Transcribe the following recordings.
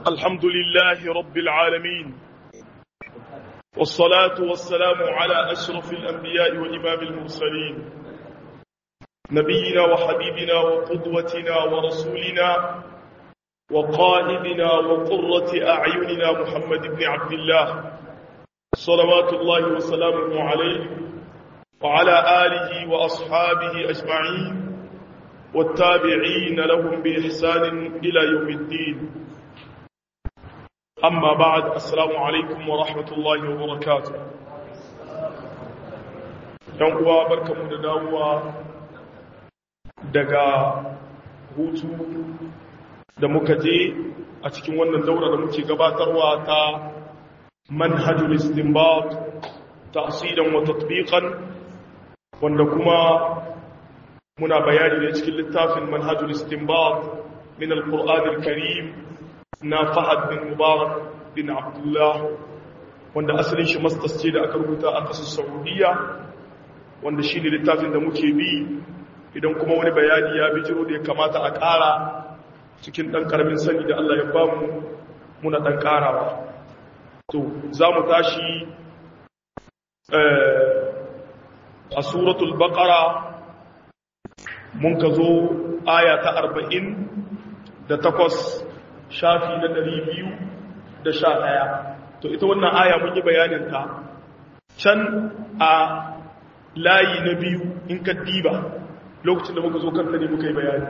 الحمد لله رب العالمين والصلاة والسلام على أشرف الأنبياء وإمام المرسلين نبينا وحبيبنا وقدوتنا ورسولنا وقائدنا وقرة أعيننا محمد بن عبد الله صلوات الله وسلامه عليه وعلى آله وأصحابه أجمعين والتابعين لهم بإحسان إلى يوم الدين أما بعد السلام عليكم ورحمة الله وبركاته uwa barkamu da dawowa daga hutu da muka je a cikin wannan daura da muke gabatarwa ta manhajul istinbat ta'silan wa tatbiqan wanda kuma muna bayani ne cikin littafin manhajul istinbat min al-qur'an al-karim na Fahad bin Mubarak bin Abdullah wanda asalin shi mastas ce da aka rubuta a kasar Saudiya wanda shi ne littafin da muke bi idan kuma wani bayani ya bijiro da ya kamata a ƙara cikin ɗan ƙaramin sani da Allah ya ba mu muna ɗan ƙarawa to za mu tashi a suratul baƙara mun ka zo aya ta arba'in da takwas shafi na ɗari biyu da sha ɗaya to ita wannan aya mun yi bayaninta can a layi na biyu in ka diba lokacin da muka zo kanta ne muka yi bayani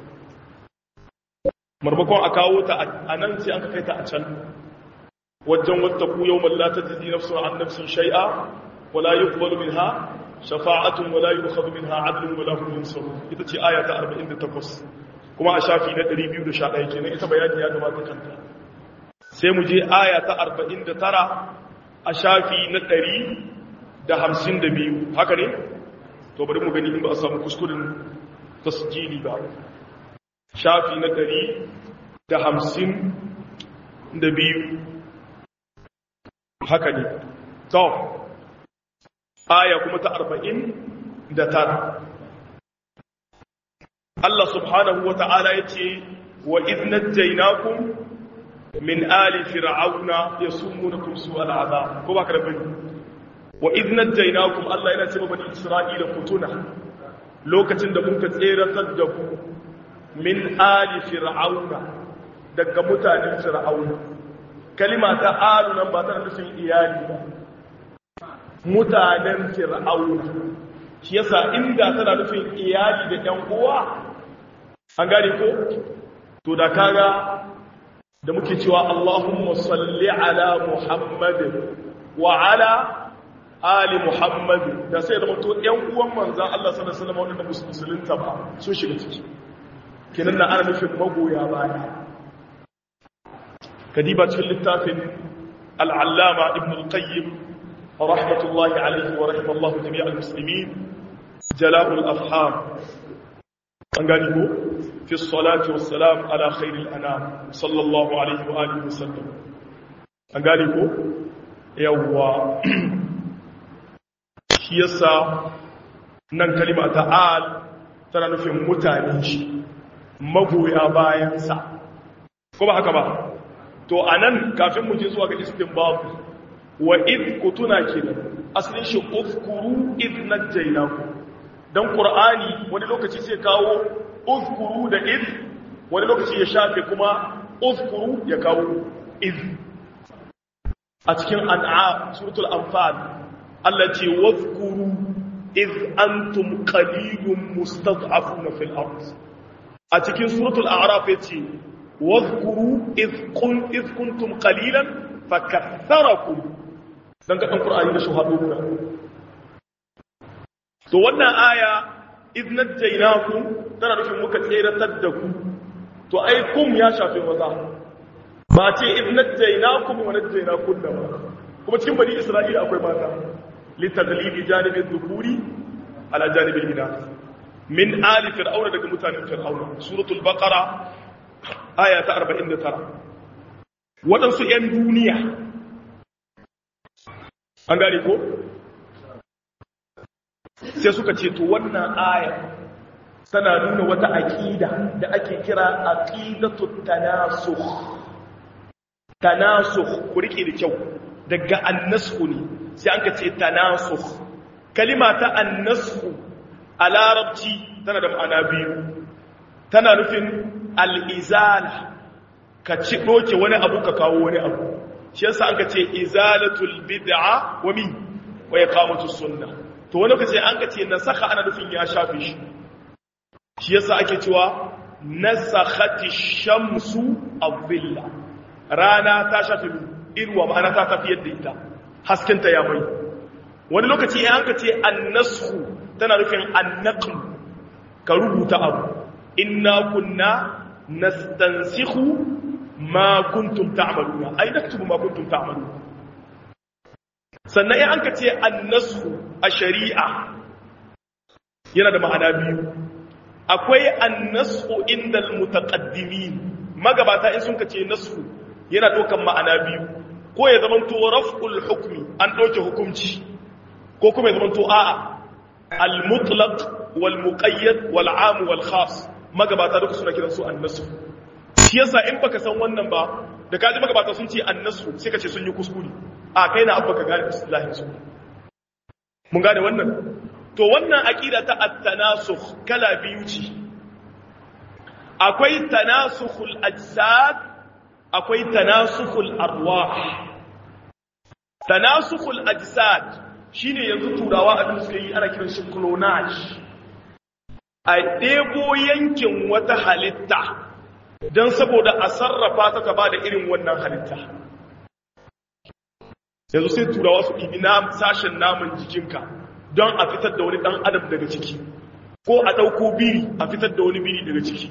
marmakon a kawo ta a nan sai an ka kai ta a can wajen wata ku yau mallata ta ji nafsun an nafsun shai'a wala yi kubalu min ha shafa'atun wala yi ukhadu min ha adlun wala hum yunsaru ita ce aya ta 48 kuma a shafi na 211 kenan ita bayani ya gabata kanta sai mu je aya ta 49 a shafi na 152 haka ne to bari mu gani in ba a samu kuskuren tasjili ba shafi na 152 haka ne to aya kuma ta 49 Allah subhanahu wa ta'ala ya ce, wa iznat jainakun min ali fir'auna ya sumu na kumsu al'ada, ko ba ka da bani? Wa iznat jainakun Allah yana ce bani Isra'ila kutuna lokacin da muka tseratar da ku min ali fir'auna daga mutanen fir'auna. Kalima ta alu nan ba tana nufin iyali ba. Mutanen fir'auna. Shi yasa inda tana nufin iyali da ‘yan uwa an gane ko to da kaga da muke cewa Allahumma salli ala Muhammadin wa ala ali Muhammad da sai da mutu ƴan uwan manzon Allah sallallahu alaihi wasallam wanda musulunta ba sun shiga ciki kenan da ana nufin magoya baya kadiba cikin littafin al-allama ibn al-qayyim rahmatullahi alaihi wa rahimallahu jami'al muslimin jala'ul afham an gani ko fi salati wassalam ala khairil anam sallallahu alaihi wa alihi wasallam an gani ko yawwa shi yasa nan kalima ta al tana nufin mutane shi magoya bayan sa ko ba haka ba to anan kafin mu je zuwa ga istinbab wa id kutuna kenan asalin shi uzkuru id najaynakum dan qur'ani wani lokaci sai kawo uzkuru da iz wani lokaci ya shafe kuma uzkuru ya kawo iz a cikin an'am suratul anfal Allah ce wazkuru iz antum qalilun mustad'afuna fil ard a cikin suratul a'raf yace wazkuru iz kun iz kuntum qalilan fakaththarakum dan ga dan qur'ani da shuhadu to wannan aya iznat jainakum tana nufin muka tseratar da ku to ai kum ya shafe maza ba ce iznat jainakum wa najjaynakum da ba kuma cikin bani isra'ila akwai mata li taglibi janibi dhukuri ala janibi inath min ali fir'auna daga mutanen fir'auna suratul baqara aya ta 49 wadansu yan duniya an gane ko sai suka ce to wannan aya tana nuna wata aqida da ake kira aqidatu tanasukh tanasukh ku rike da kyau daga annasku ne sai an ka ce tanasukh kalima ta annasku a larabci tana da ma'ana biyu tana nufin al'izala ka ci ɗoke wani abu ka kawo wani abu shi yasa an ka ce izalatul bid'a wa min wa iqamatu sunna to wani lokaci an ka ce nasakha ana nufin ya shafe shi shi yasa ake cewa nasakhati shamsu adh-dhilla rana ta shafe irwa ma'ana ta tafi yadda ita haskenta ya mai wani lokaci an ka ce annashu tana nufin annaql ka rubuta abu inna kunna nastansikhu ma kuntum ta'maluna ai naktubu ma kuntum ta'maluna sannan in an ka ce annashu a shari'a yana da ma'ana biyu akwai annashu inda almutaqaddimin magabata in sun ka ce nashu yana dokan ma'ana biyu ko ya zama to raf'ul hukmi an doke hukunci ko kuma ya zama to a'a al-mutlaq wal muqayyad wal 'am wal khas magabata duka suna kiransu annasu shi yasa in baka san wannan ba da kaji magabata sun ce annasu sai ka ce sun yi kuskure a kai na abba ka gane islahin su mun gane wannan to wannan aqida ta at-tanasukh kala biyu ce akwai tanasukhul ajsad akwai tanasukhul arwah tanasukhul ajsad shine yanzu turawa abin suka yi ana kiran shi clonage a ɗebo yankin wata halitta don saboda a sarrafa ta ta ba da irin wannan halitta yanzu sai turawa su ɗibi na sashen namun jikinka don a fitar da wani ɗan adam daga ciki ko a ɗauko biri a fitar da wani biri daga ciki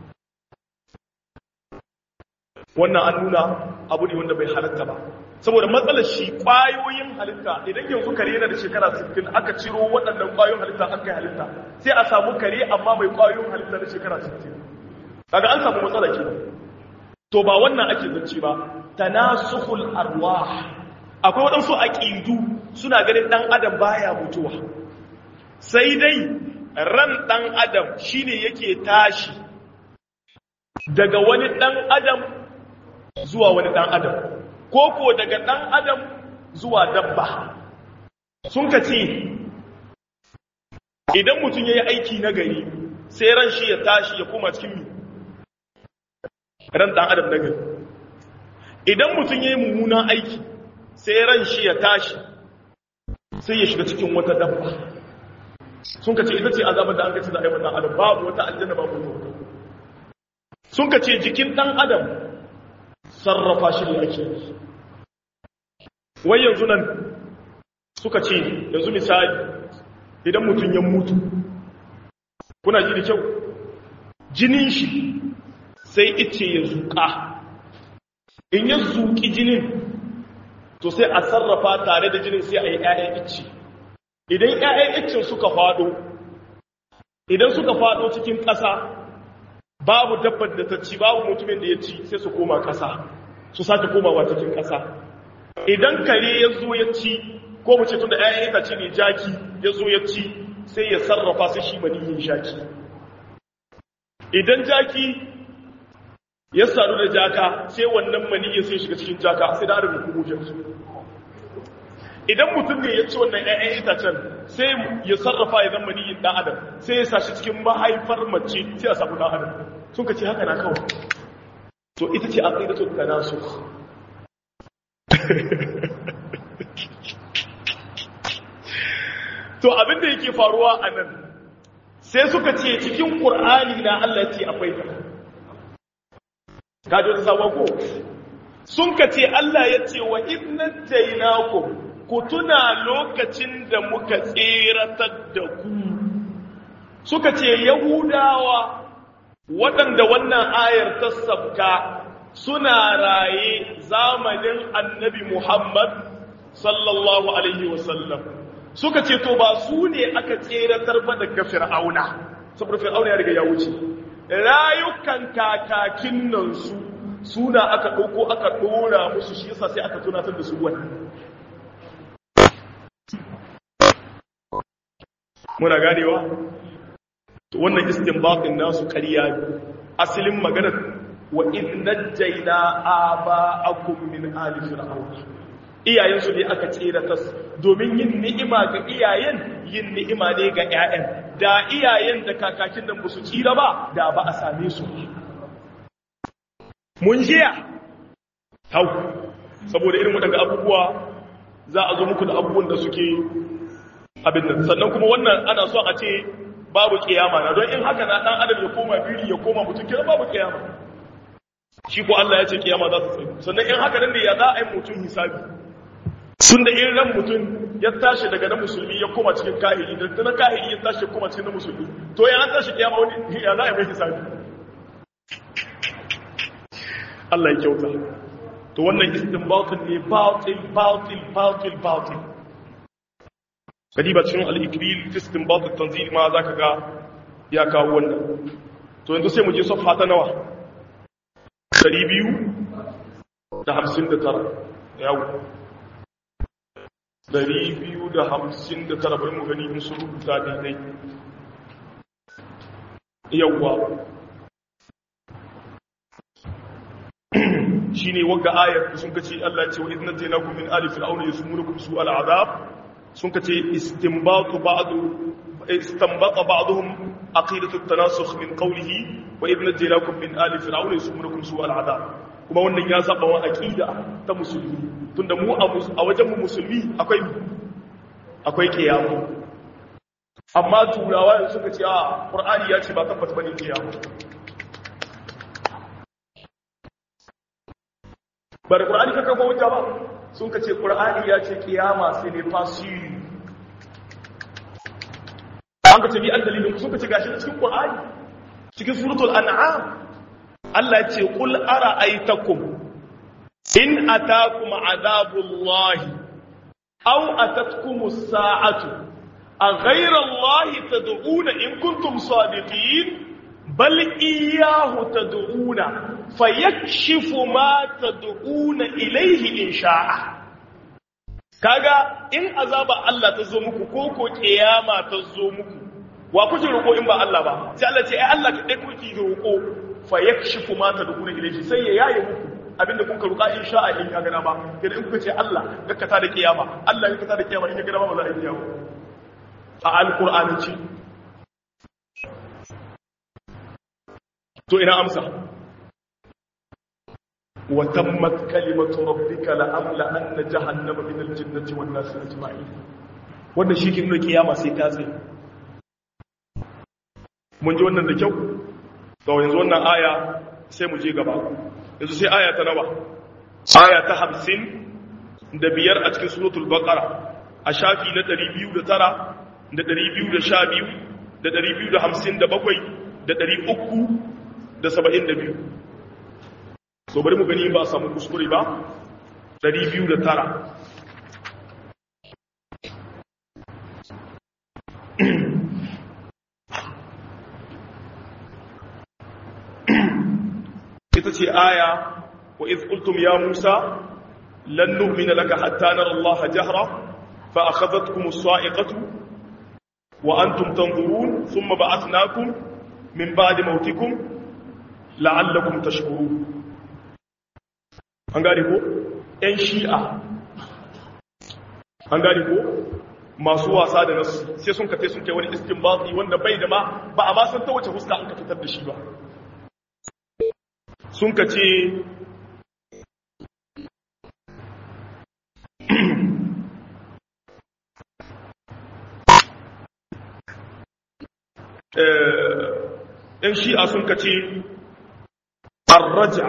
wannan an nuna abu ne wanda bai halatta ba saboda matsalar shi ƙwayoyin halitta idan yanzu kare yana da shekara 60 aka ciro waɗannan ƙwayoyin halitta aka yi halitta sai a samu kare amma mai ƙwayoyin halitta da shekara 60 kaga an samu matsala ke to ba wannan ake zance ba tanasukhul arwah akwai waɗansu aqidu suna ganin ɗan adam baya mutuwa sai dai ran ɗan adam shine yake tashi daga wani ɗan adam zuwa wani ɗan adam ko ko daga ɗan adam zuwa dabba sun ka ce idan mutum ya yi aiki na gari sai ran shi ya tashi ya koma cikin mi ran ɗan adam na gari idan mutum ya yi mummunan aiki sai ran shi ya tashi sai ya shiga cikin wata dabba sun ka ce ita ce azabar da an kaci za a yi ɗan adam babu wata aljanna babu wata sun ka ce jikin ɗan adam sarrafa shi ne ake yi wai yanzu nan suka ce yanzu misali idan mutum ya mutu kuna ji da kyau jinin shi sai ice ya zuƙa in ya zuƙi jinin to sai a sarrafa tare da jinin sai a yi ‘ya'yan ice idan ‘ya'yan icen suka faɗo idan suka faɗo cikin ƙasa babu dabbar da ta ci babu mutumin da ya ci sai su koma ƙasa su sake komawa cikin ƙasa idan kare ya zo ya ci ko mu ce tun da ‘ya'yan itace ne jaki ya zo ya ci sai ya sarrafa sai shi maniyin jaki idan jaki ya sadu da jaka sai wannan maniyin sai shiga cikin jaka sai da arabin kumujansu idan mutum ne ya ci wannan ‘ya'yan itacen sai ya sarrafa ya zama maniyin ɗan adam sai ya sashi cikin mahaifar mace sai a samu ɗan adam sun ka ce haka na kawai to ita ce a tsaye da tuka nasu to abinda yake faruwa a nan sai suka ce cikin ƙur'ani na Allah ce akwai ta kaji wata sabon ko sun ka ce Allah ya ce wa idnan jainaku ku tuna lokacin da muka tseratar da ku suka ce yahudawa waɗanda wannan ayar ta sabka suna raye zamanin annabi Muhammad sallallahu Alaihi wasallam suka ce to ba su ne aka tseratar ba daga fir'auna saboda fir'auna ya riga ya wuce rayukan kakakin nan su suna aka ɗauko aka ɗora musu shi yasa sai aka tunatar da su wannan muna ganewa wannan istinbatin nasu ƙarya asalin maganar wa idh najjayna aba'akum min ali fir'aun iyayen su ne aka tsira tas domin yin ni'ima ga iyayen yin ni'ima ne ga ƴaƴan da iyayen da kakakin nan ba su tsira ba da ba a same su mun jiya hau saboda irin waɗanda abubuwa za a zo muku da abubuwan da suke abin nan sannan kuma wannan ana so a ce babu kiyama na don in haka na ɗan adam ya koma biri ya koma mutum kira babu kiyama shi ko Allah ya ce kiyama za su tsaye sannan in haka nan ne ya za a yi mutum hisabi sun da in ran mutum ya tashi daga na musulmi ya koma cikin kahiri da na kahiri ya tashi ya koma cikin na musulmi to ya an tashi kiyama wani ya za a yi mai hisabi Allah ya kyauta to wannan istinbatin ne batil batil batil batil kadiba cikin al-ikril fi istinbat at-tanzil ma zaka ga ya kawo wannan to yanzu sai mu je safha ta nawa 259 yawo 259 bari mu gani in sun rubuta daidai yawwa shi ne wagga ayar sun kace Allah ce wa idna jaynakum min ali fir'auna yasumunukum su al'adab sun kace istinbatu ba'du istanbata ba'dhum aqidatu at-tanasukh min qawlihi wa idna jaynakum min ali fir'auna yasumunukum su al'adab kuma wannan ya saba wa aqida ta musulmi tunda mu a wajen mu musulmi akwai akwai kiyama amma turawa suka ce a qur'ani ya ce ba tabbata bane kiyama ba da ƙura'ani kakar hujja ba sun ka ce ƙura'ani ya ce ƙiyama sai ne fasiri an ka ce bi an dalilin sun ka ce gashi cikin ƙura'ani cikin suratul an'am Allah ce qul ara'aytakum in atakum azabullahi aw atatkum as-sa'atu aghayra allahi tad'una in kuntum sadiqin bal iyyahu tad'una fayakshifu ma tad'una ilayhi in sha'a kaga in azaba Allah ta zo muku ko ko kiyama ta zo muku wa kuke roko in ba Allah ba sai Allah ce ai Allah kadai kuke roko fayakshifu ma tad'una ilayhi sai ya yaye muku abinda kun ka roka in sha'a in ka gana ba idan kuka ce Allah gakkata da kiyama Allah gakkata da kiyama in ka gana ba ba za a yi kiyama a alqur'ani ce to ina amsa وتمت كلمة ربك لأملأن جهنم من الجنة والناس أجمعين wannan shi ke nuna kiyama sai ta tsaye mun ji wannan da kyau to yanzu wannan aya sai mu je gaba yanzu sai aya ta nawa aya ta hamsin da biyar a cikin suratul baqara a shafi na ɗari biyu da tara da ɗari biyu da sha biyu da ɗari biyu da hamsin da bakwai da ɗari uku da saba'in da biyu so bari mu gani ba a samu kuskure ba 209 ita ce aya wa iz qultum ya musa lan nu'mina laka hatta nara Allah jahra fa akhadhatkum as-sa'iqatu wa antum tanzurun thumma ba'athnakum min ba'di mawtikum la'allakum tashkurun an gane ko ‘yan shi'a an gane ko masu wasa da nasu sai sun kafe sun kai wani iskin batsi wanda bai da ma ba a masan ta wace huska an ka fitar da shi ba sun ka ce ‘yan shi'a sun ka ce arraja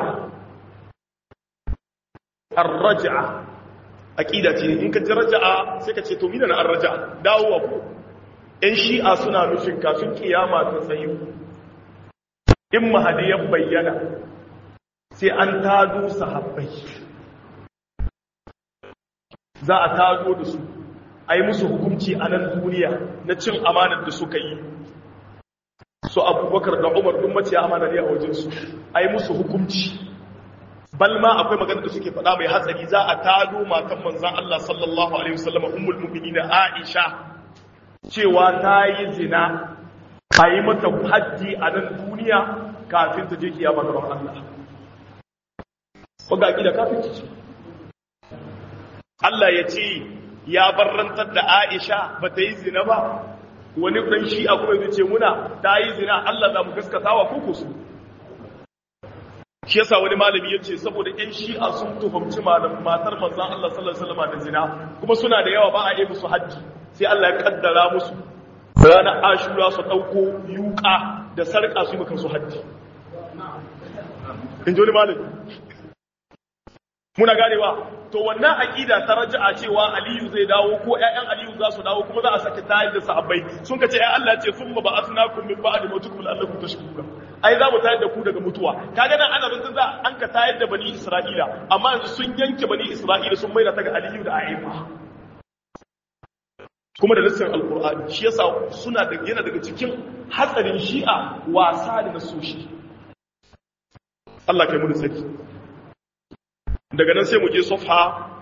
arraja'a aqida ce in ka ji raja'a sai ka ce to mina na arraja'a dawowa ko ɗan shi'a suna nufin kafin kiyama ta tsayu in mahadi ya bayyana sai an tado sahabbai za a tado da su a yi musu hukunci a nan duniya na cin amanar da suka yi su abubakar da umar dun mace amanar ya a wajensu a yi musu hukunci balma akwai magana da suke faɗa mai hatsari za a tado matan manzan Allah sallallahu alaihi wasallam ummul mu'minin Aisha cewa ta yi zina a yi mata haddi a nan duniya kafin ta je kiyama gaban Allah wanda aqida kafirci ce Allah ya ce ya barrantar da Aisha ba ta yi zina ba wani ɗan shi a kuma zai ce muna ta yi zina Allah za mu gaskatawa ko su shi yasa wani malami ya ce saboda ƴan shi'a sun tuhumci malam matar manzon Allah sallallahu alaihi wasallam da zina kuma suna da yawa ba a yi musu haji sai Allah ya kaddara musu ranar ashura su ɗauko yuka da sarƙa su maka su haji in ji wani malami muna ganewa to wannan aqida ta raja'a cewa aliyu zai dawo ko ƴaƴan aliyu za su dawo kuma za a saki tayar da sahabbai sun ka ce ai Allah ce summa ba'athnakum min ba'di mautukum la'allakum tashkurun ai za mu tayar da ku daga mutuwa kaga nan ana zantun za an ka tayar da bani isra'ila amma yanzu sun yanke bani isra'ila sun maida ta ga aliyu da aifa kuma da lissin alqur'ani shi yasa suna da yana daga cikin hatsarin shi'a wasa da nasoshi Allah kai mu da saki daga nan sai mu je safha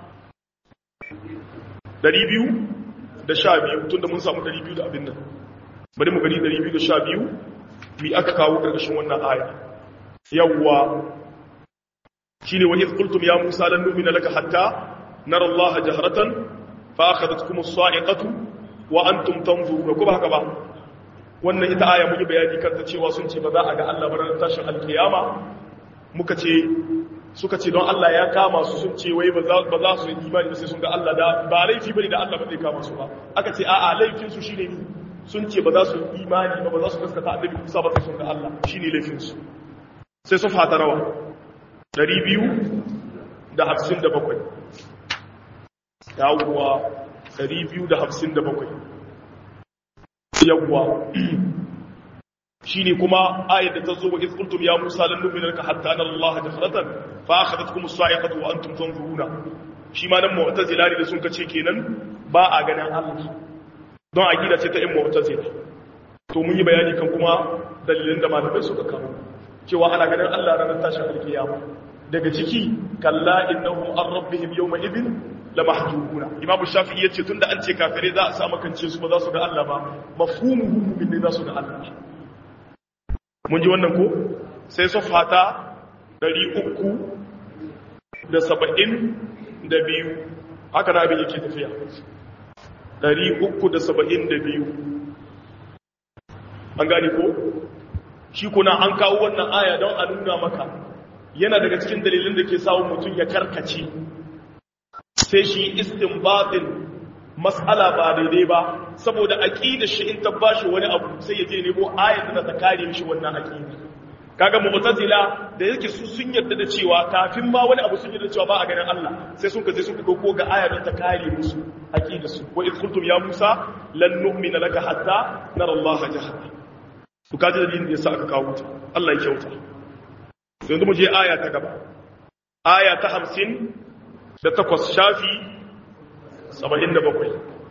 212 tunda mun samu 200 da abin nan bari mu gani 212 mi aka kawo karkashin wannan aya yawwa shine wa idh qultum ya musa lan nu'mina laka hatta nara allaha jahratan fa akhadhatkum as-sa'iqatu wa antum tanzuruna ko ba haka ba wannan ita aya mun yi bayani kanta cewa sun ce ba za a ga Allah ba ran tashin alkiyama muka ce suka ce don Allah ya kama su sun ce wai ba za su yi imani ba sai sun ga Allah da ba laifi bane da Allah ba zai kama su ba aka ce a'a laifin su shine ni sun ce ba za su yi imani ba ba za su gaskata annabi Musa ba sai sun ga Allah shine laifin su sai su fata rawa 257 yawwa 257 yawwa shine kuma ayat da ta zo wa izqultum ya musa lan nu'mina laka hatta nara allaha jahratan fa akhadhatkum as-sa'iqatu wa antum tanzuruna shi ma nan mu'tazila ne da sun kace kenan ba a ganin Allah don aqida ce ta in mu'tazila to mun yi bayani kan kuma dalilin da malamai suka kawo cewa ana ganin Allah ranar tashin alkiyama daga ciki kalla innahum an rabbihim yawma idin lamahjubuna imam shafi'i yace tunda an ce kafire za a sa makance su ba za su ga Allah ba mafhumuhu mu'min ne za su ga Allah mun ji wannan ko sai sufata 372 haka na abin yake tafiya 372 an gane ko shi kuna an kawo wannan aya don a nuna maka yana daga cikin dalilin da ke samun mutum ya karkace sai shi istinbatin mas'ala ba daidai ba saboda aqidar shi in ta bashi wani abu sai ya je nemo ayat da ta kare mishi wannan aqida kaga mu'tazila da yake su sun yarda da cewa kafin ma wani abu sun yarda cewa ba a ganin Allah sai sun kaje sun dauko ga ayat da ta kare musu aqidar su wa iz qultum ya Musa lan nu'mina laka hatta nara Allah jahra ku kaji dalilin da yasa aka kawo ta Allah ya kyauta yanzu mu je aya ta gaba aya ta 50 da takwas shafi saba'in da bakwai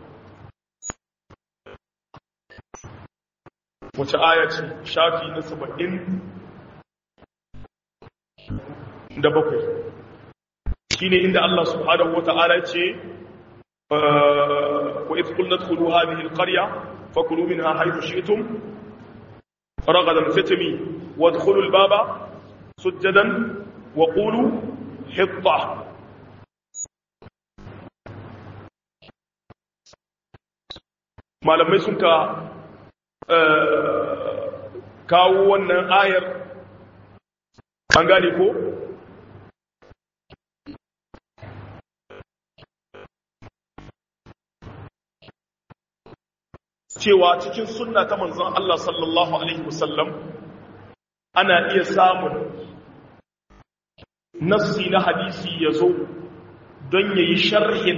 wace aya ce shafi na saba'in da bakwai shi ne inda Allah subhanahu wa ta'ala ce wa ifkul na tukulu hadhihi alqarya fakulu minha haythu shi'tum ragadan fitmi wadkhulu albaba sujadan wa qulu hitta malamai sun ka kawo wannan ayar an gane ko cewa cikin sunna ta manzon Allah sallallahu alaihi wasallam ana iya samun nassi na hadisi ya zo don yayi sharhin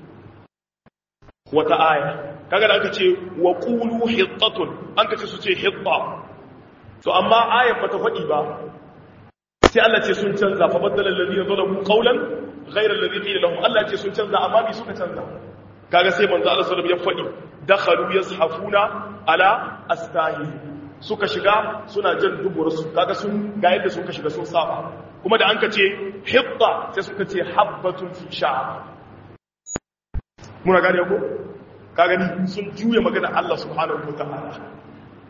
wata aya kaga da aka ce wa qulu hittatun an ka ce su ce hitta to amma ayat bata faɗi ba sai Allah ce sun canza fa baddala alladhina zalamu qawlan ghayra alladhi qila lahum Allah ce sun canza amma bi suka canza kaga sai manzo Allah sallallahu alaihi wasallam ya faɗi dakhalu yazhafuna ala astahi suka shiga suna jan dubursu kaga sun ga yadda suka shiga sun saba kuma da an ka ce hitta sai suka ce habbatun fi sha'a muna gane ko ka gani sun juya magana Allah subhanahu wataala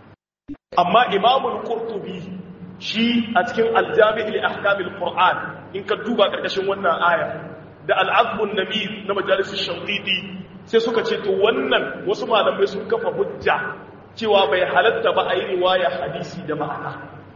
amma imamul qurtubi shi a cikin aljami' li ahkamil qur'an in ka duba karkashin wannan aya da al'azbun namir na majalisar shankidi sai suka ce to wannan wasu malamai sun kafa hujja cewa bai halatta ba a yi riwaya hadisi da ma'ana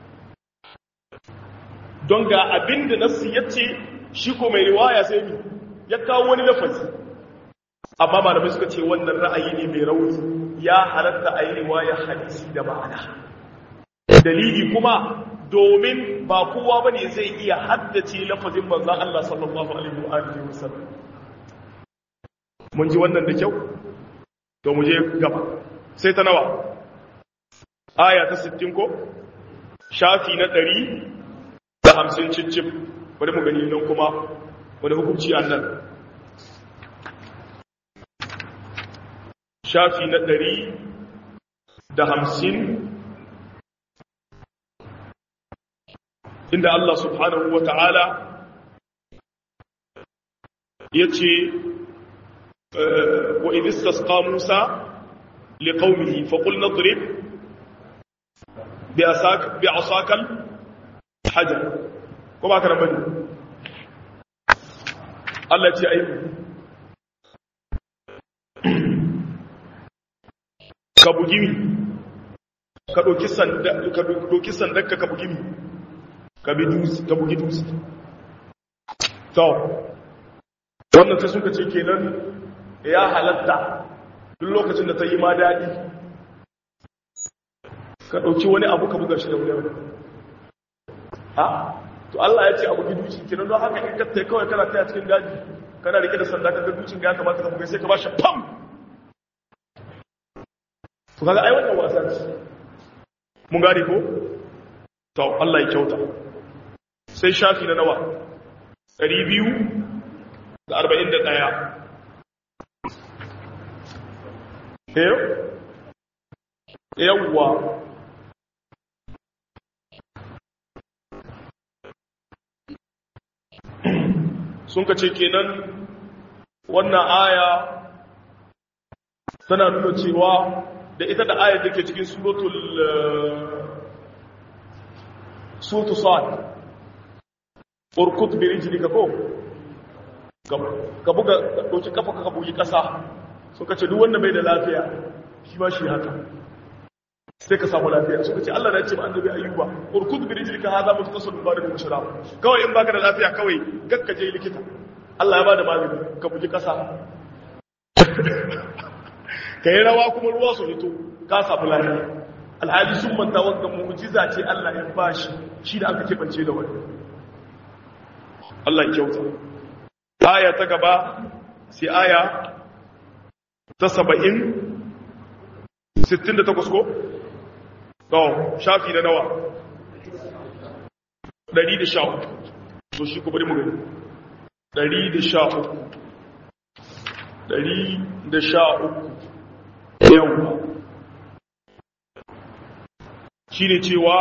don ga abin da nassi ya ce shi ko mai riwaya sai mi ya kawo wani lafazi amma malamai suka ce wannan ra'ayi ne mai rauni ya halatta a yi riwaya hadisi da ma'ana dalili kuma domin ba kowa ba ne zai iya haddace lafazin manzan Allah sallallahu alaihi wa alihi wasallam mun ji wannan da kyau to mu je gaba sai ta nawa aya ta 60 ko shafi na 100 da 50 cicif bari mu gani nan kuma wani hukunci annan shafi na 100 da 50 inda Allah subhanahu wa ta'ala ya ce wa idistas Musa liƙaumihi faƙul na turib bi a sakal hajjar ko ba ka ramani Allah ce aiki ka bugi mi ka ɗauki sandanka ka bugi mi ka bugi dutse to wannan sai suka ce kenan ya halatta duk lokacin da ta yi ma daɗi ka ɗauki wani abu ka buga shi da wani ha to Allah ya ce abu gi dutse kenan don haka in ka tai kawai kana taya cikin daji kana rike da sanda ka ga dutsen ga kamata ka buga sai ka ba shi pam to kaga ai wannan wasa ce mun gane ko to Allah ya kyauta sai shafi na nawa ɗari biyu da arba'in da ɗaya yawwa sun ka ce kenan wannan aya tana nuna cewa da ita da ayar da ke cikin suratul suratul sa'ad urkut bi rijlika ko ka buga dauki kafa ka bugi kasa suka ce duk wanda bai da lafiya shi ma shi haka sai ka samu lafiya suka ce Allah na ce ma annabi ayyuba urkut bi rijlika hada mutasallu ba da mushrab kawai in baka da lafiya kawai gakka je likita Allah ya bada magani ka bugi kasa ka yi rawa kuma ruwa su hito ka samu lafiya alhali sun manta wanda mu'jiza ce Allah ya bashi shi da aka kebance da wani Allah kyauta aya ta gaba sai aya ta saba'in sittin da takwas ko? to shafi na nawa ɗari da sha uku to shi ku bari mu gani ɗari da sha uku ɗari da sha uku yawwa shi ne cewa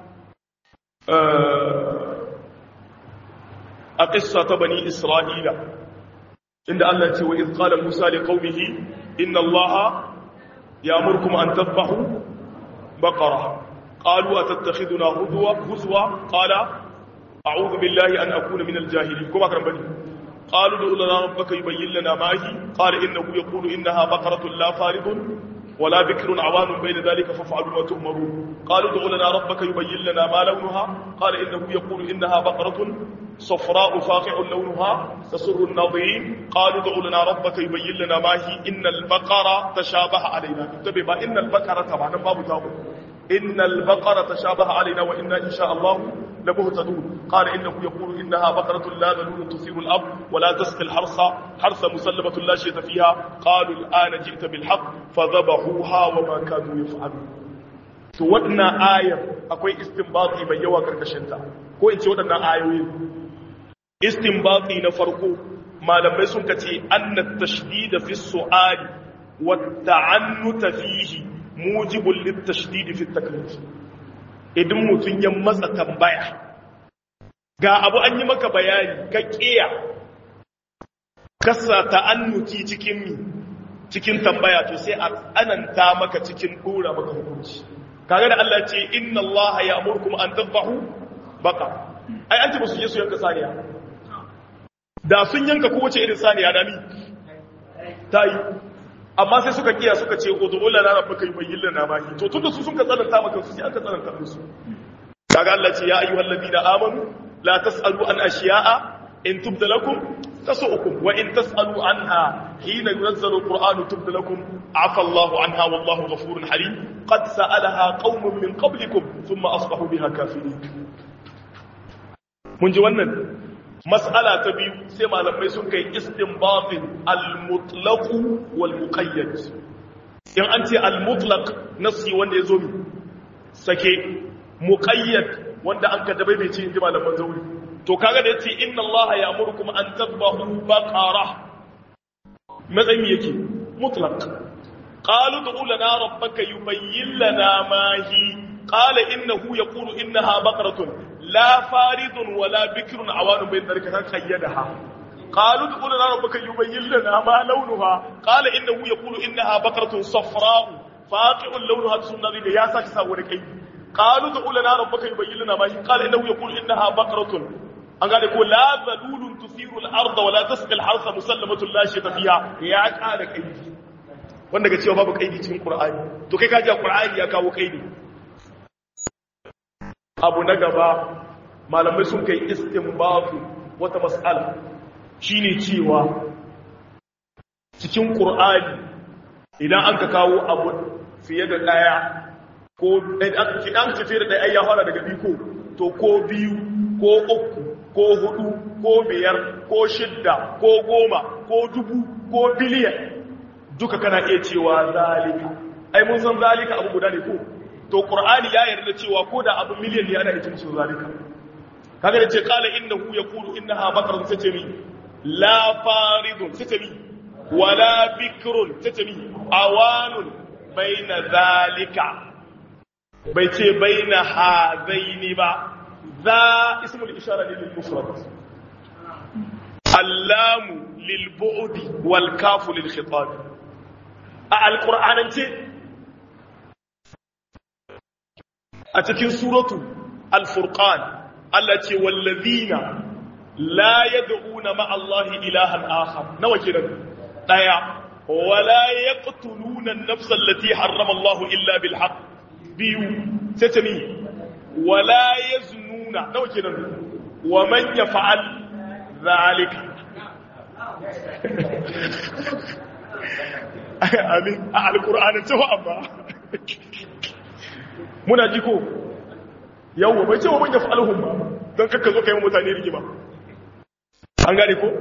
a ƙissa ta bani isra'ila inda Allah ce wa izqala musa li qaumihi inna allaha ya'murukum an tadhbahu baqara qalu atattakhiduna huzwa huzwa qala a'udhu billahi an akuna min al-jahilin kuma kan bani qalu du lana rabbaka yubayyin lana ma hi qala innahu yaqulu innaha baqaratun la faridun ولا بكر عوان بين ذلك فافعلوا ما تؤمرون قالوا ادع لنا ربك يبين لنا ما لونها قال انه يقول انها بقره صفراء فاقع لونها تسر الناظرين قالوا ادع لنا ربك يبين لنا ما هي ان البقره تشابه علينا انتبه ان البقره طبعا ما بتاعه ان البقره تشابه علينا وانا ان شاء الله لمهتدون قال انه يقول انها بقره لا ذلول تثير الارض ولا تسقي الحرث حرث مسلمه لا شيء فيها قالوا الان جئت بالحق فذبحوها وما كانوا يفعلون to waɗannan ayar akwai istinbati mai yawa karkashinta ko in ce waɗannan ayoyi istinbati na farko malamai sun kace anna tashdid fi su'al wa ta'annut fihi mujibul lit tashdid fi taklif idan mutun ya matsa tambaya ga abu an yi maka bayani ka kiya kasa ta'annuti cikin mi cikin tambaya to sai a tsananta maka cikin dora maka hukunci kaga da Allah ce inna Allah ya'murukum an tadhbahu baqa ai an ce ba su je su yanka saniya da sun yanka kowace irin saniya da ni ta yi amma sai suka kiya suka ce udu'u lana rabbaka yubayyin lana ma hi to tunda su sun ka tsananta maka su sai aka tsananta musu kaga Allah ce ya ayyuhal ladina amanu la tasalu an ashiya'a in tubda lakum tasu'ukum wa in tasalu anha hina yunazzalu alqur'anu tubda lakum afa Allahu anha wallahu ghafurun halim qad sa'alaha qaumun min qablikum thumma asbahu biha kafirin mun ji wannan mas'ala ta biyu sai malamai sun kai istinbatin al-mutlaq wal muqayyad in an ce al-mutlaq nasi wanda yazo mi sake muqayyad wanda an ka dabai bai ce inji malaman zauri to kaga da yace inna Allah ya'murukum an tadbahu baqara matsayin yake mutlaq qalu du'u lana rabbaka yubayyin lana ma hi qala innahu yaqulu innaha baqaratun la faridun wala bikrun awanun bayn dhalika kan qayyadaha qalu du'u lana rabbaka yubayyin lana ma lawnuha qala innahu yaqulu innaha baqaratun safra'u faqi'un lawnuha sunnabi ya saki sa wani kai qalu du'u lana rabbaka yubayyin lana ma hi qala innahu yaqulu innaha baqaratun an gane ko la zalulun tusiru al-ardha wala tasqi al-harsa musallamatun la shayta fiha ya kada kai wanda ga cewa babu kaidi cikin qur'ani to kai ka ji qur'ani ya kawo kaidi abu na gaba malamai sun kai istinbatu wata mas'ala shine cewa cikin qur'ani idan an ka kawo abu fiye da daya ko idan ka fiye da daya ya fara daga biyu ko to ko biyu ko uku ko hudu ko biyar ko shidda ko goma ko dubu ko biliyan duka kana iya cewa zalika ai mun san zalika abu guda ne ko to qur'ani ya yarda cewa ko da abu miliyan ne ana iya cin zalika kaga da ce qala innahu yaqulu innaha baqaratun tatami la faridun tatami wala bikrun tatami awanun baina zalika bai ce baina hadaini ba za ismul ishara lil mufrad allamu lil bu'di wal kafu lil khitab a alqur'anance a cikin suratu al-furqan Allah ce wallazina la yad'una ma'a Allah ilahan akhar nawa kiran daya wala yaqtuluna an-nafsa allati harrama Allah illa bil haqq biyu sai wala yaznuna nawa kiran wa man yaf'al zalika amin a alqur'anin tawa amma muna ji ko yawwa bai ce wa manya fa'alhum ba don kakka zo ka yi mutane rigima an gane ko?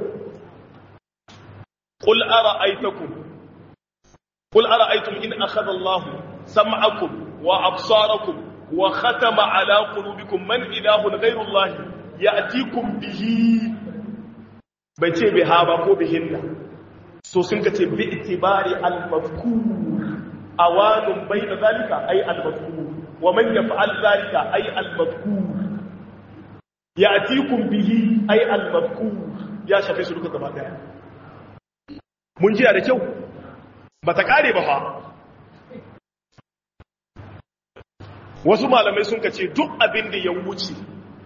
ƙul ara aitakun ƙul ara aitun in akhadha Allah sam'akum wa absarakum wa khatama ala qulubikum man ilahun ghayru Allah ya'tikum bihi bai ce biha ba ko bihinna so sun ka ce bi itibari al-mafkur awanun bayna zalika ay al-mafkur ومن يفعل ذلك أي المذكور يأتيكم به أي المذكور يا شافي سلوك gaba daya mun jiya da kyau bata kare ba fa wasu malamai sun kace duk abin da ya wuce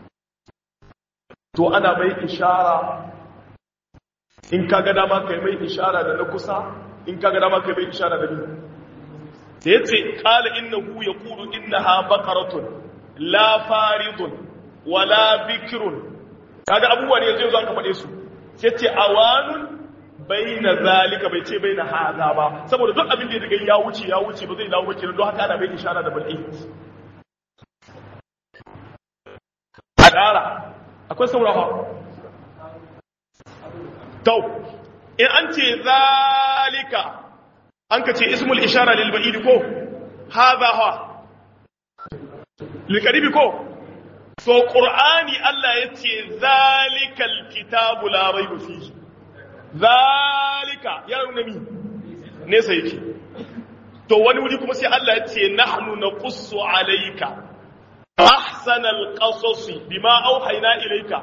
to ana mai ishara in kaga dama kai mai ishara da na kusa in kaga dama kai mai ishara da ni da ya ce ƙala innahu ya ƙuru innaha bakaratun la faridun wala bikirun kaga abubuwa ne yanzu yanzu aka faɗe su sai ce awanun bai na zalika bai ce bai na haza ba saboda duk abin da ya daga ya wuce ya wuce ba zai dawo ba kenan don haka ana bai ishara da bal'i a ƙara akwai saurawa tau in an ce zalika an ka ce ismul ishara lil ba'id ko hadha ha lil qaribi ko so qur'ani Allah yace zalikal kitabu la rayba fihi zalika ya nuna mi ne sai yake to wani wuri kuma sai Allah yace nahnu naqussu alayka ahsanal qasasi bima auhayna ilayka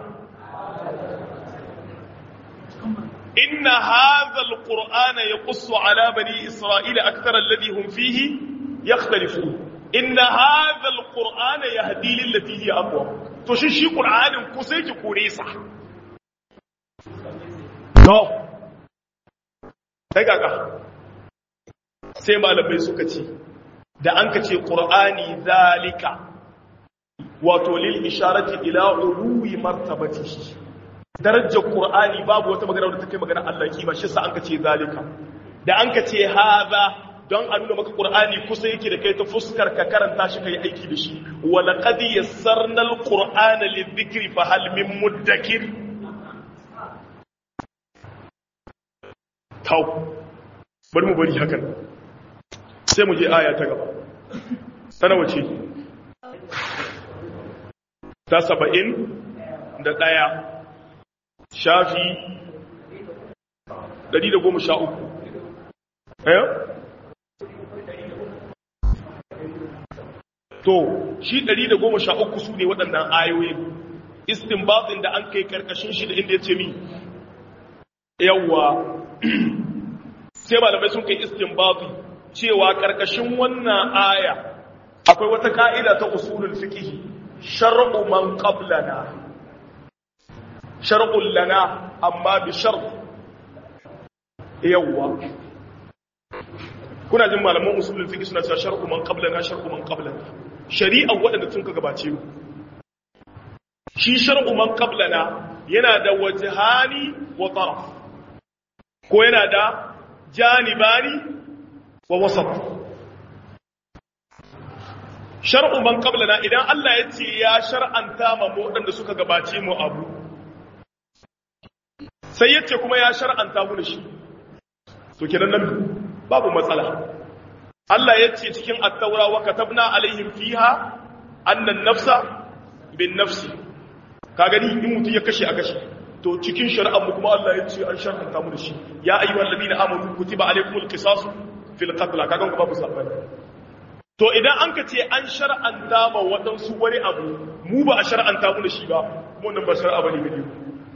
إن هذا القرآن يقص على بني إسرائيل أكثر الذي هم فيه يختلفون إن هذا القرآن يهدي للتي هي أقوى to shi shi qur'anin ku sai ki kore sa no sai kaga sai malamai suka ce da an ka ce qur'ani zalika wato lil isharati ila uluwi martabatihi darajar qur'ani babu wata magana da take magana Allah kima shi sa an ka ce zalika da an ka ce haza don a nuna maka qur'ani kusa yake da kai ta fuskar ka karanta shi kai aiki da shi wa laqad yassarna alqur'ana lidhikri fa hal min muddakir tau bari mu bari hakan sai mu je aya ta gaba sana wace ta saba'in da ɗaya shafi ɗari da goma sha uku eh to shi ɗari da goma sha uku su ne waɗannan ayoyi istinbatin da an kai ƙarƙashin shi da inda ya ce mi yawwa sai malamai sun kai istinbati cewa ƙarƙashin wannan aya akwai wata ka'ida ta usulul fiqh shar'u man qablana shar'un lana amma bi shart yawwa kuna jin malaman usulul fiqh suna cewa shar'u man qablana shar'u man qablana shari'a waɗanda sun ka gabace mu shi shar'u man qablana yana da wajhani wa taraf ko yana da janibani wa wasat shar'u man qablana idan Allah ya ce ya shar'anta ma waɗanda suka gabace mu abu sai ya ce kuma ya shar'anta mu da shi to kenan nan babu matsala Allah ya ce cikin at-taura wa katabna alaihim fiha annan nafsa bin nafsi ka gani in mutum ya kashe a kashe to cikin shari'ar mu kuma Allah ya ce an shar'anta mu da shi ya ayyuhal ladina amanu kutiba alaykumul qisas fil qatl kaga ku babu sabani to idan an ka ce an shar'anta ma wadansu wani abu mu ba a shar'anta mu da shi ba mu nan ba shar'a bane gare mu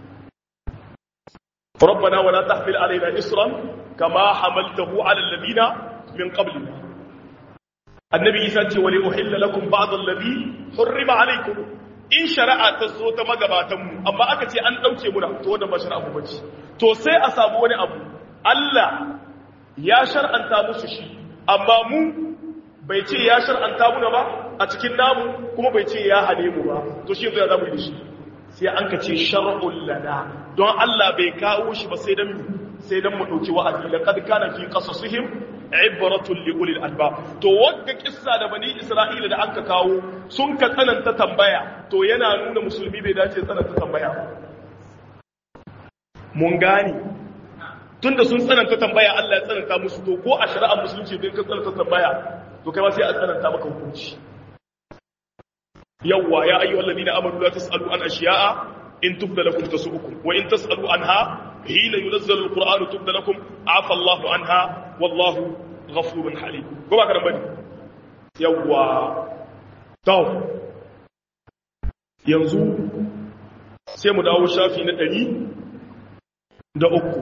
ربنا ولا تحمل علينا إصرا كما حملته على الذين من قبلنا النبي يسأل ولأحل لكم بعض الذي حرم عليكم in shari'a ta zo ta magabatanmu amma aka ce an ɗauke muna to wannan ba shari'a mu bace to sai a samu wani abu Allah ya shar'anta musu shi amma mu bai ce ya shar'anta muna ba a cikin namu kuma bai ce ya hane mu ba to shi yanzu ya zamu yi da shi sai an ka ce shar'ul lana don Allah bai kawo shi ba sai dan sai dan mu dauki wa'azi laqad kana fi qasasihim ibratun li ulil albab to wagga kissa da bani isra'ila da aka kawo sun ka tsananta tambaya to yana nuna musulmi bai dace tsananta tambaya mun gane tunda sun tsananta tambaya Allah ya tsananta musu to ko a shari'ar musulunci din ka tsananta tambaya to kai ma sai a tsananta maka hukunci yawwa ya ayyuhal ladina amanu la tasalu an ashiya'a in tubda lakum tasu'ukum wa in tasalu anha hina yunazzalu alqur'anu tubda lakum afa Allahu anha wallahu ghafurun halim ko ba karan bane yawwa to yanzu sai mu dawo shafi na 100 da uku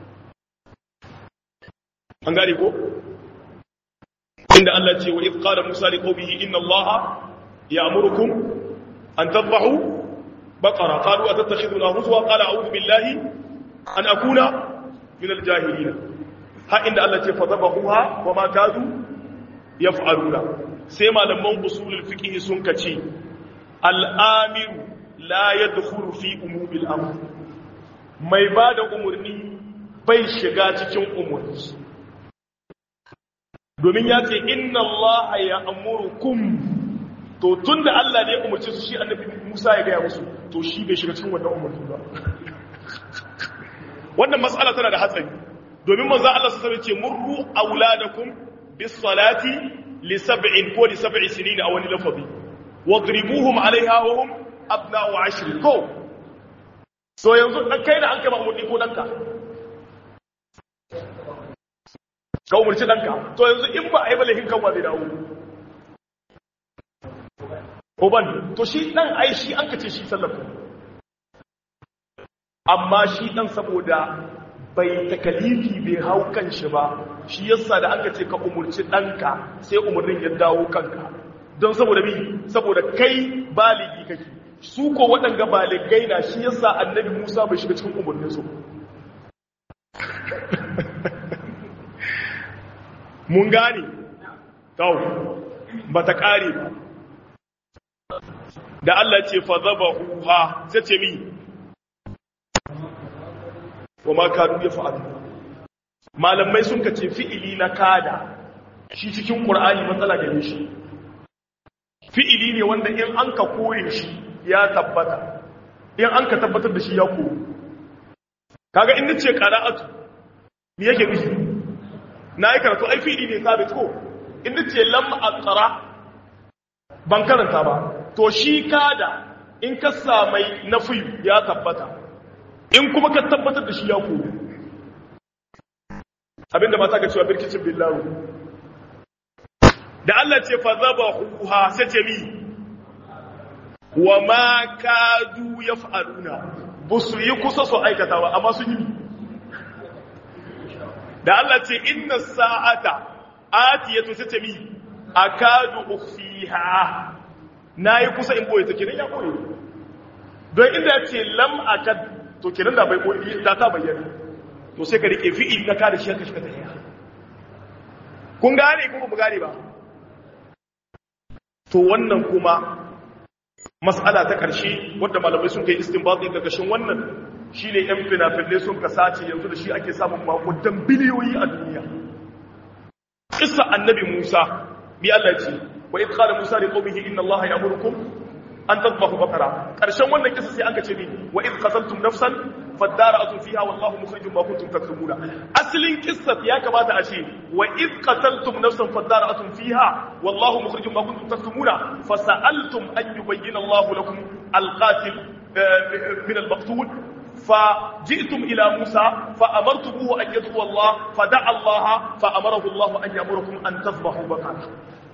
an gane ko inda Allah ce wa idh qala Musa liqaumihi inna Allaha يأمركم أن تذبحوا بقرة قالوا أتتخذنا هزوا قال أعوذ بالله أن أكون من الجاهلين ها إن الله فذبحوها وما كادوا يفعلون سيما لما أصول الفقه سنكتي الآمر لا يدخل في أمور الأمر mai ba da umarni bai shiga cikin umarni domin ya ce inna Allah ya amurukum to tun da Allah ne ya umarci su shi annabi Musa ya gaya musu to shi bai shiga cikin wannan umarni ba wannan mas'ala tana da hatsari domin manzo Allah su sabe ce murru auladakum bis salati li sab'in ko li sab'i sinin a wani lafazi wadribuhum alaiha wa hum abna'u ashr ko so yanzu dan kai da an kai umarni ko danka ka umarci danka to yanzu in ba a yi balahin kan wa zai dawo uban to shi dan ai shi an kace shi sallafa amma shi dan saboda bai takalifi bai hau kan shi ba shi yasa da aka ce ka umurci danka sai umurnin ya dawo kanka don saboda bi saboda kai baligi kake su ko waɗanga baligai na shi yasa annabi Musa bai shiga cikin umarnin su mun gane tau ba ta ƙare ba da Allah ce fa zaba huha sai ce mi wa ma kanu ya fa'alu malamai sun kace fi'ili na kada shi cikin qur'ani matsala gare shi fi'ili ne wanda in an ka kore shi ya tabbata in an ka tabbatar da shi ya kore kaga in nace qira'atu me yake nufi na yi karatu ai fi'ili ne sabit ko in nace lam aqra ban karanta ba to shi kada in ka samai nafi ya tabbata in kuma ka tabbatar da shi ya kore abinda mata ga cewa birkicin billahu da Allah ce fa zabahuha sai ce mi wa ma kadu yaf'aluna busu yi kusa su aikata ba amma sun yi da Allah ce inna sa'ata atiyatu sai ce mi akadu ukhfiha nayi kusa in boye take nan ya boye don inda ya ce lam akad to kenan da bai boye da ta bayyana to sai ka rike fi'il na kada shi ka shiga tahiya kun gane kuma bu gane ba to wannan kuma mas'ala ta ƙarshe wadda malamai sun kai istinbati ga gashin wannan shine yan fina-finai sun kasace yanzu da shi ake samun makudan biliyoyi a duniya kissa annabi Musa bi Allah ce wa id qala Musa li qaumihi inna Allah ya'murukum an tadhbahu baqara karshen wannan kissa sai aka ce ni wa id qataltum nafsan fadara'atun fiha wallahu mukhrijum ma kuntum taktumuna aslin kissa ya kamata a ce wa id qataltum nafsan fadara'atun fiha wallahu mukhrijum ma kuntum taktumuna fasa'altum an yubayyana Allah lakum alqatil min almaqtul فجئتم إلى موسى فأمرتموه أن يدعو الله فدعا الله فأمره الله أن يأمركم أن تذبحوا بقرة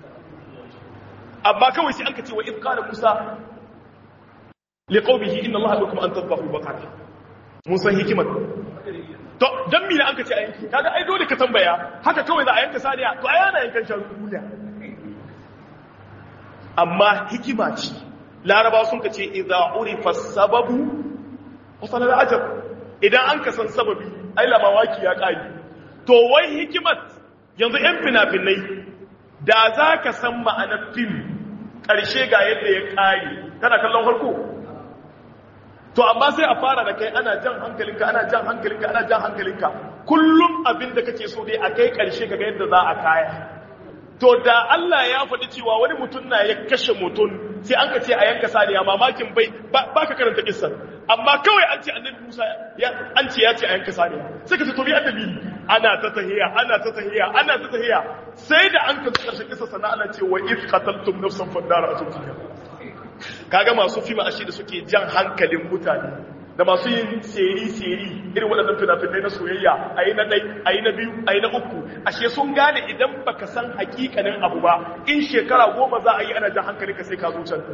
أما كوي سي أنكتي وإذ قال موسى لقومه إن الله أمركم أن تذبحوا بقرة موسى هكمة to dan me an kace a yanki kaga ai dole ka tambaya haka kawai za a yanka saniya to ai ana yankan shanu duniya amma hikima ce larabawa sun kace idza urifa sababu wasanar ajab idan an kasan sababi ai lamawaki ya ƙari to wai hikimat yanzu 'yan fina-finai da za ka san ma'anar fim ƙarshe ga yadda ya ƙari kana kallon harko to amma sai a fara da kai ana jan hankalinka ana jan hankalinka ana jan hankalinka kullum abin da kake so dai a kai ƙarshe ga yadda za a kaya to da Allah ya faɗi cewa wani mutum na ya kashe mutum sai an ka ce a yanka saniya mamakin bai ba ka karanta kissan amma kawai an ce annabi Musa an ce ya ce a yanka saniya sai ka ce to bi annabi ana ta tahiya ana ta tahiya ana ta tahiya sai da an ka karshe kissa sana ana ce wa if qataltum nafsan fadara atufiya kaga masu fima ashe da suke jan hankalin mutane da masu yin seri-seri irin waɗannan fina-finai na soyayya a yi na ɗai a yi na biyu a yi na uku ashe sun gane idan baka san hakikanin abu ba in shekara goma za a yi ana jan hankali ka sai ka zo can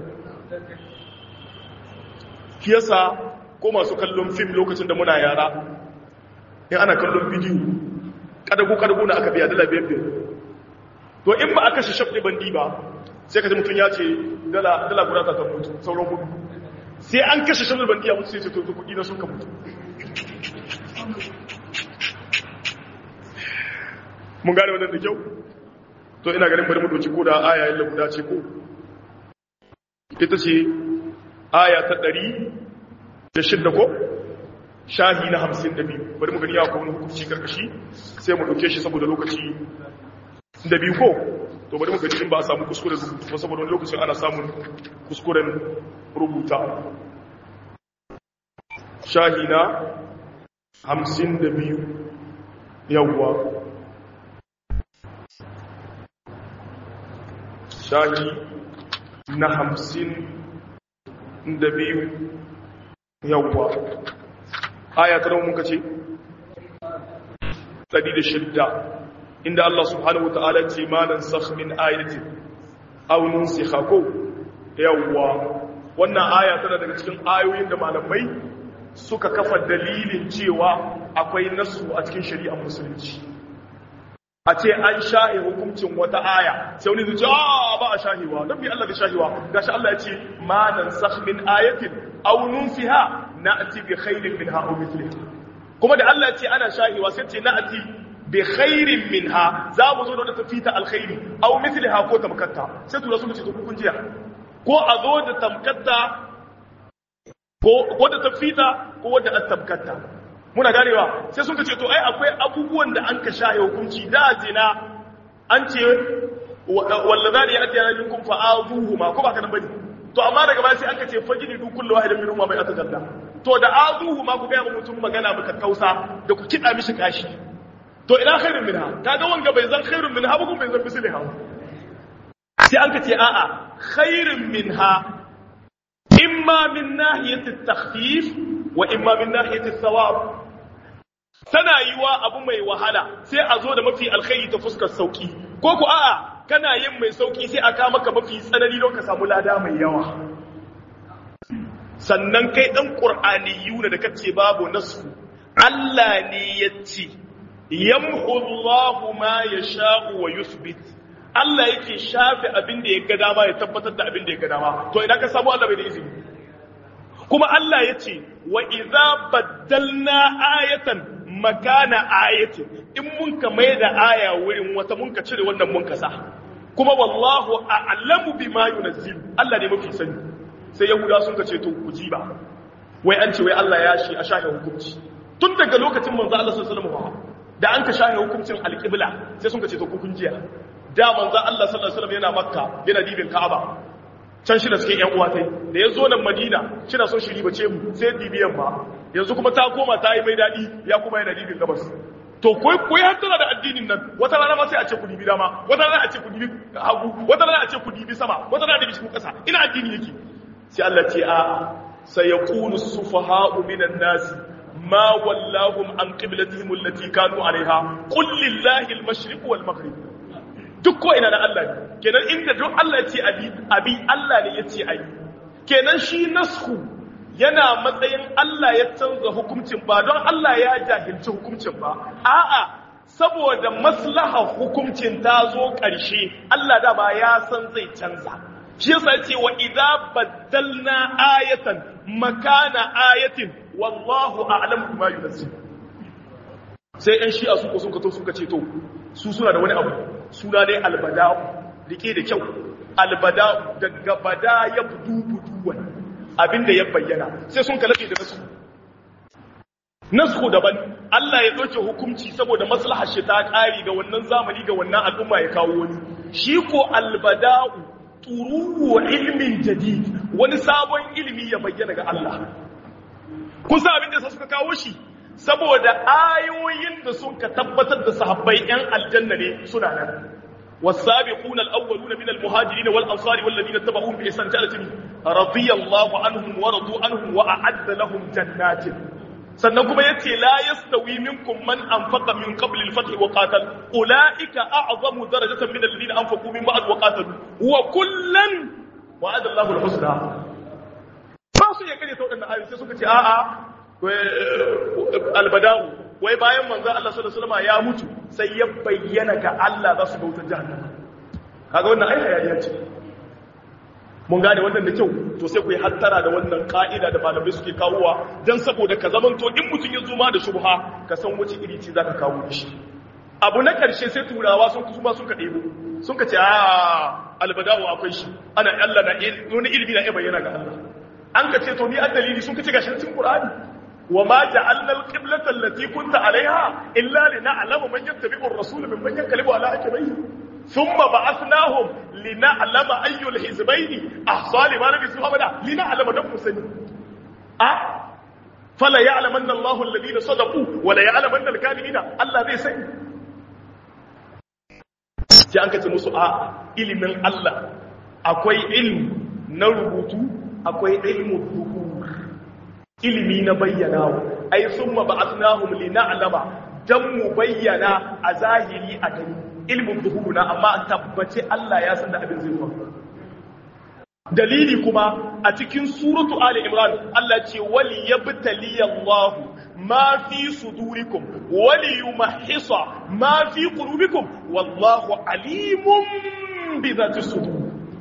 yasa ko masu kallon fim lokacin da muna yara in ana kallon bidiyo kadagu-kadagu na aka biya dala biyar biyar to in ba a kashe shafi bandi ba sai ka ji mutum ya ce dala guda ta mutu sauran gudu sai an kashe shanar bandiya mutu sai ce to kudi na sun ka mutu mun gane wannan da kyau to ina ganin bari mu doki ko da aya yin guda ce ko ita ce aya ta ɗari da shidda ko shahi na hamsin da biyu bari mu gani ya kuma hukunci karkashi sai mu ɗauke shi saboda lokaci da biyu ko to bari mu gani in ba a samu kuskuren rubutu ba saboda wani lokacin ana samun kuskuren rubuta shahi na hamsin da biyu yawwa shahi na hamsin da biyu yawwa aya ta muka ce ɗari da shidda inda Allah subhanahu wa ta'ala ce malan sakh min ayatin aw nunsikha ko yawwa wannan aya tana daga cikin ayoyin da malamai suka kafa dalilin cewa akwai nasu a cikin shari'ar musulunci a ce an shahi hukuncin wata aya sai wani zuci a ba a shahiwa don bi Allah da shahiwa gashi Allah ya ce ma nan min ayatin aw nunsiha na'ti bi khairin minha aw mithliha kuma da Allah ya ce ana shahiwa sai ce na'ti bi khairin minha za mu zo da wata fita alkhairi aw mithliha ko tamkatta sai tura su ce to kun jiya ko a zo da tamkatta ko ko da tafita ko da tamkatta muna ganewa sai sun ce to ai akwai abubuwan da an ka shaye hukunci da zina an ce wallazani ya atiya minkum fa'azuhuma ko ba kana bane to amma daga baya sai an ka ce fajini du kullu wahidin minhum ma bai atagadda to da azuhuma ku ga mutum magana baka kausa da ku kida mishi kashi to ina khairun minha kaga wanga bai zan khairun minha ba kuma bai zan misliha sai an ka ce a'a khairun minha imma min nahiyati at-takhfif wa imma min nahiyati ath-thawab tana yiwa abu mai wahala sai a zo da mafi alkhairi ta fuskar sauki ko ku a'a kana yin mai sauki sai aka maka mafi tsanani don ka samu lada mai yawa sannan kai dan qur'aniyu ne da kace babu nasu Allah ne yace yamhu Allahu ma yasha'u wa yuthbit Allah yake shafe abin da ya ga dama ya tabbatar da abin da ya ga dama to idan ka samu Allah bai da izini kuma Allah ya ce wa iza baddalna ayatan makana ayatin in mun ka mai da aya wurin wata mun ka cire wannan mun ka sa kuma wallahu a'lamu bima yunzil Allah ne mafi sani sai yahuda sun ka ce to ku ji ba wai an ce wai Allah ya shi a shahe hukunci tun daga lokacin manzo Allah sallallahu alaihi wasallam da an ka shahe hukuncin alqibla sai sun ka ce to ku kun jiya da manzo Allah sallallahu alaihi wasallam yana makka yana dibin ka'aba can shi da suke yan uwa tai da ya zo nan madina shi na son shi ribace mu sai dibiyan ba yanzu kuma ta koma ta yi mai daɗi ya kuma yana dibin gabas to koi koi har tana da addinin nan wata rana ma sai a ce ku dibi dama wata rana a ce ku dibi hagu wata rana a ce ku dibi sama wata rana da bishi kasa ina addini yake sai Allah ce a sayaqulu sufaha'u minan nas ma wallahum an qiblatihim allati kanu alaiha qul lillahi al-mashriq wal maghrib duk ko ina na Allah ne kenan inda duk Allah ya ce abi abi Allah ne ya ce ayi kenan shi nasku yana matsayin Allah ya canza hukuncin ba don Allah ya jahilci hukuncin ba a'a saboda maslaha hukuncin ta zo ƙarshe Allah da ba ya san zai canza shi yasa ya ce wa idza baddalna ayatan makana ayatin wallahu a'lamu bima yunzil sai ɗan shi'a su ko sun kato suka ce to su suna da wani abu suna ne albada'u rike da kyau albada'u daga bada ya budu buduwan abinda ya bayyana sai sun kalabe da nasu nasu daban Allah ya ɗauke hukunci saboda maslahar shi ta ƙari ga wannan zamani ga wannan al'umma ya kawo wani shi ko albada'u turuwa ilmin jadid wani sabon ilimi ya bayyana ga Allah kusa abin da suka kawo shi saboda ayoyin da sun ka tabbatar da sahabbai yan aljanna ne suna nan والسابقون الأولون من المهاجرين والأنصار والذين اتبعوهم بإحسان جعلتهم رضي الله عنهم ورضوا عنهم وأعد لهم جنات sannan kuma yace la yastawi minkum man anfaqa min qabl al-fath wa qatal ulaika a'zamu darajatan min alladhina anfaqu min ba'd wa qatalu wa kullan wa'ada Allahu al-husna ba su ya kare ta wadannan ayoyi sai suka ce a'a albada'u wai bayan manzo Allah sallallahu alaihi wasallam ya mutu sai ya bayyana ga Allah za su ga wutar jahannama kaga wannan ai hayaniya ce mun gane wannan da kyau to sai ku yi hattara da wannan ka'ida da malamai suke kawowa dan saboda ka zamanto in mutum ya zuma da shubha ka san wace iri ce zaka kawo shi abu na karshe sai turawa sun kuma sun ka ɗebo sun ka ce a albada'u akwai shi ana Allah na wani ilimi na iya bayyana ga Allah an ka ce to ni dalili sun ka ce gashi cikin Qur'ani وما جعلنا القبلة التي كنت عليها إلا لنعلم من يتبع الرسول ممن ينقلب على عقبيه ثم بعثناهم لنعلم أي الحزبين أحصى لما لبثوا أبدا لنعلم دم سني أه فلا يعلمن الله الذين صدقوا ولا يعلمن الكاذبين الله زي سني sai an kace musu a ilimin Allah akwai ilmi na rubutu akwai ilmu dhuhur ilimi na bayyana ai summa ba'athnahum lina'lama dan mu bayyana a zahiri a gani ilmin zuhuruna amma tabbace Allah ya san da abin zai faru dalili kuma a cikin suratu ali imran Allah ce wali yabtali Allah ma fi sudurikum wa liyumahhisa ma fi qulubikum wallahu alimun bi dhati sudur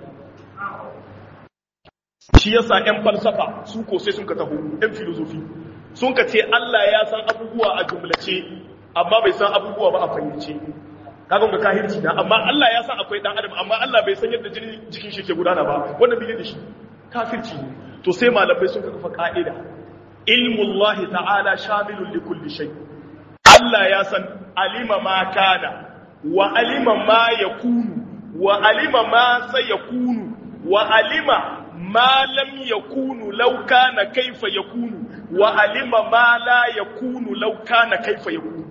shi yasa ƴan falsafa su ko sai sun ka taho ƴan filosofi sun ka ce Allah ya san abubuwa a jumlace amma bai san abubuwa ba a fahimce kaga ga kahirci na amma Allah ya san akwai dan adam amma Allah bai san yadda jinin jikin shi ke gudana ba wannan bai da shi kafirci ne to sai malamai sun kafa ka'ida ilmullahi ta'ala shamilun li kulli shay Allah ya san alima ma kana wa alima ma yakunu wa alima ma sayakunu wa alima ma lam yakunu law kana kaifa yakunu wa alima ma la yakunu law kana kaifa yakunu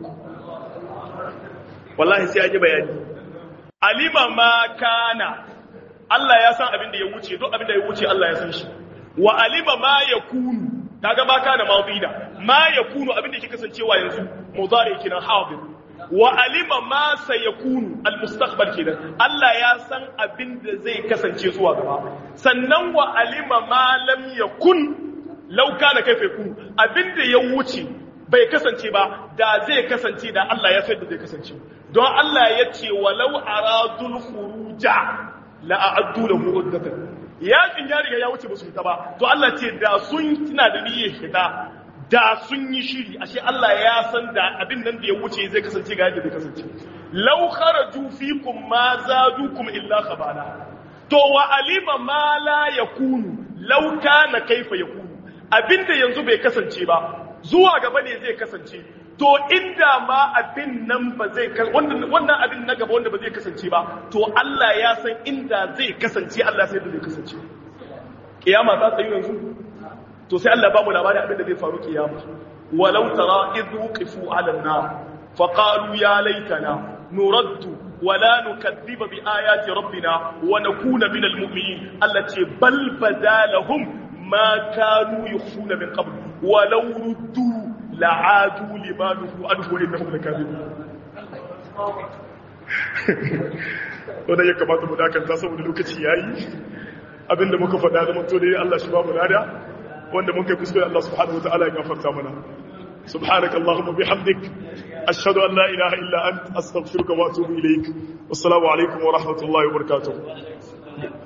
wallahi sai aji bayani alima ma kana Allah ya san abin da ya wuce duk abin da ya wuce Allah ya san shi wa alima ma yakunu kaga ba kana madida ma yakunu abin da yake kasancewa yanzu mudari kenan hadir wa alima ma sayakunu almustaqbal kenan Allah ya san abin da zai kasance zuwa gaba sannan wa alima ma lam yakun law kana kaifa yakun abin da ya wuce bai kasance ba da zai kasance da Allah ya san da zai kasance don Allah ya ce walau aradul khuruja la a'addu lahu uddatan yakin ya riga ya wuce ba su fita ba to Allah ce da sun tana da niyyar fita da sun yi shiri ashe Allah ya san da abin nan da ya wuce zai kasance ga yadda zai kasance law kharaju fikum ma zadukum illa khabala to wa alima ma la yakunu law kana kaifa yakunu abinda yanzu bai kasance ba zuwa gaba ne zai kasance to inda ma abin nan ba zai wannan abin na gaba wanda ba zai kasance ba to Allah ya san inda zai kasance Allah sai da zai kasance kiyama ta tsayu yanzu to sai Allah ba mu labarin abin da zai faru kiyama walau tara idh wuqifu ala an-nar fa qalu ya laitana nuraddu wala nukadhiba bi ayati rabbina wa nakuna min al-mu'minin allati bal badalahum ma kanu yukhfuna min qabl walau ruddu la'adu limanuhu anhu innahum lakadibun wanda ya kamata mu dakanta saboda lokaci yayi abinda muka faɗa da mun to dai Allah shi ba mu lada wanda mun kai kuskure Allah subhanahu wataala ya gafarta mana subhanaka allahumma bihamdik ashhadu an la ilaha illa ant astaghfiruka wa atubu ilaik wassalamu alaikum wa rahmatullahi wa barakatuh